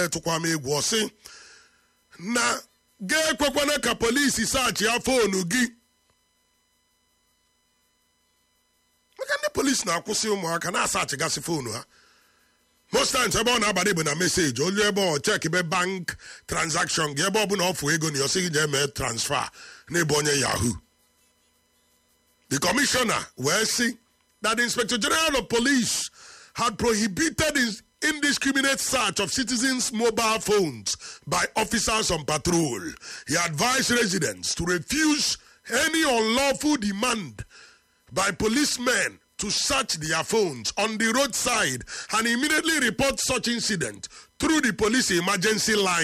tụkwa m egwu ọsị na ga-ekwekwana ka polisi saachị ya foonu gị maka ndị polisi na-akwụsị ụmụaka na-asachịgasị foonu ha most times ebe ọ na-abalị bụ na meseji olu ebe ọ chekbe bank transaction gị ebe ọ bụla ọ fụ ego na ọsị gị jee mee transfer n'ebe onye yahoo the commissioner wee sị that the inspector general of police had prohibited his indiscriminate search of citizens' mobile phones by officers on patrol. He advised residents to refuse any unlawful demand by policemen to search their phones on the roadside and immediately report such incident through the police emergency line.